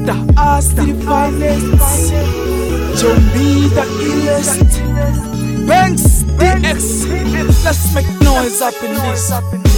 The us the finest. Jombi the illest. Banks DX. Let's make noise up in this.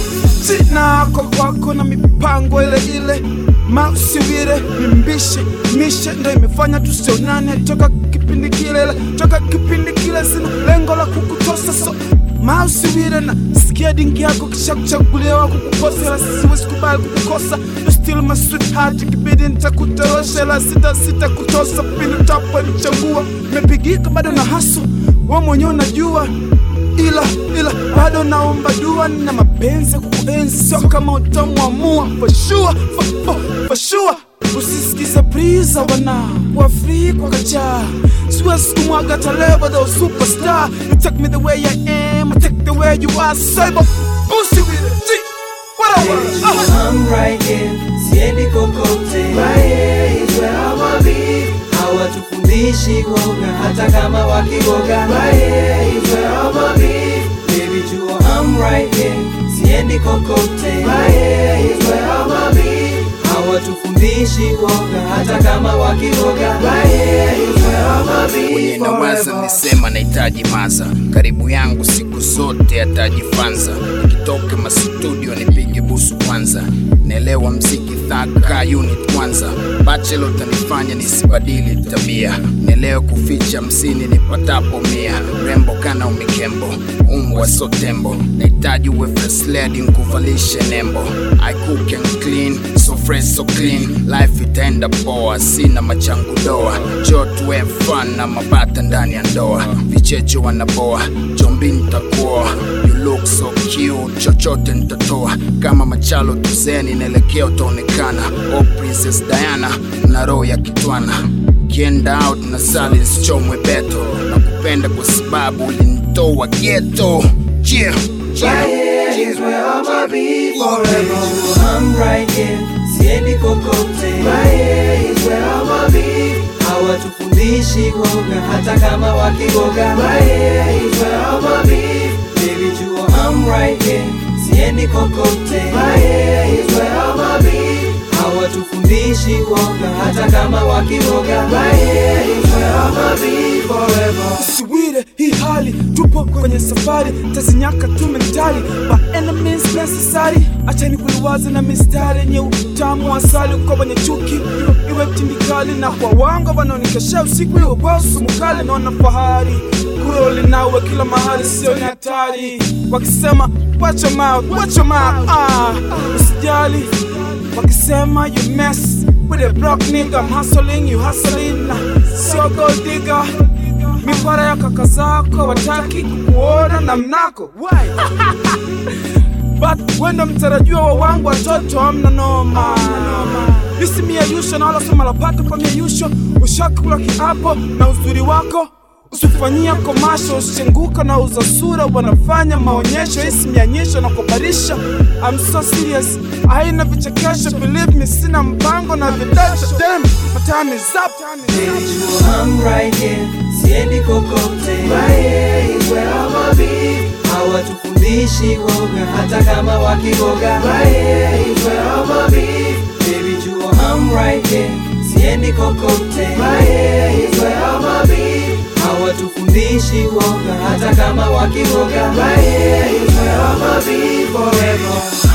Sina kwa kwako na mipango ile ile mausiwire mimbishe mishe ndo imefanya tusionane toka kipindi kile ile toka kipindi kile sina lengo la kukutosa so mausiwire na sikia dingi yako kisha kuchaguliwa kukukosa ila siwezi kubali kukukosa you still my sweetheart ikibidi nitakutorosha ila sita sita kutosa pindi utaponichagua mepigika bado na haso we mwenyewe unajua ila ila bado naomba dua na mapenzi ya kukuenzi sio kama utamwamua for sure, for, for, for sure. usisikize priza wana kwa free kwa kacha siwezi kumwaga taleba the superstar you take me the way I am I take the way you are cyber pussy with it G, whatever uh. I'm right here, siendi kokote. Right here is where I'ma be. Hawatufundishi woga hata kama wakigoga. Right here is where I'ma be. Baby jua I'm right here, siendi kokote. Right here is where I'ma be. Hawatufundishi woga hata kama wakigoga. Right here is where I'ma be mwenye nawaza forever. nisema nahitaji maza karibu yangu siku zote atajifanza nikitoka mastudio nipige busu kwanza naelewa mziki thaka unit kwanza bachelo utanifanya nisibadili tabia naelewa kuficha msini nipatapo mia rembo kana umikembo umbwa so tembo nahitaji uwe fresh lady nkuvalishe nembo I cook and clean so fresh so clean life itaenda poa sina machangu doa jotwe fun na mabata ndani ya ndoa vichecho wanaboa jombi nitakuoa you look so cute chochote nitatoa kama machalo tuzeni naelekea utaonekana oh princess diana na roho ya kitwana kienda out na sali nsichomwe beto na kupenda kwa sababu ulinitoa geto yeah. Right here is where I'ma be forever. I'm right here, siendi kokote. Right here is where I'ma be. Hawatufundishi woga hata kama wakigoga. Right here is where I'ma be. Baby jua I'm right here, siendi kokote. Right here is where I'ma be. Hawatufundishi woga hata kama wakigoga. Right here is where I'ma be forever. usiwire hii hali tupo kwenye safari tazinyaka tu mentali by any means necessary achani kuliwaza na mistari yenye utamu wa asali kwa wenye chuki iwe- iwe tindikali na kwa wanga wanaonikesha usiku iwe kwa usumukali naona fahari kuroli nawe kila mahali sio ni hatari wakisema watch your mouth watch your mouth ah usijali wakisema you mess with a broke nigga I'm hustling you hustling na sio gold digger mipara ya kaka zako wataki kukuona na mnako but wendo mtarajiwa wa wangu watoto amna noma isimiayusho na wala soma la paka pamiayusho ushakula kiapo na uzuri wako usifanyia komasho usichenguka na uza sura wanafanya maonyesho isimianyisho na kubarisha I'm so serious haina vichekesho believe me sina mpango na vidasho dem my time is up I'm right here, siendi kokote. Right here is where I'ma be. Hawatufundishi woga hata kama wakigoga. Right here is where I'ma be. Baby jua I'm right here, siendi kokote. Right here is where I'ma be. Hawatufundishi woga hata kama wakigoga. Right here is where I'ma be forever.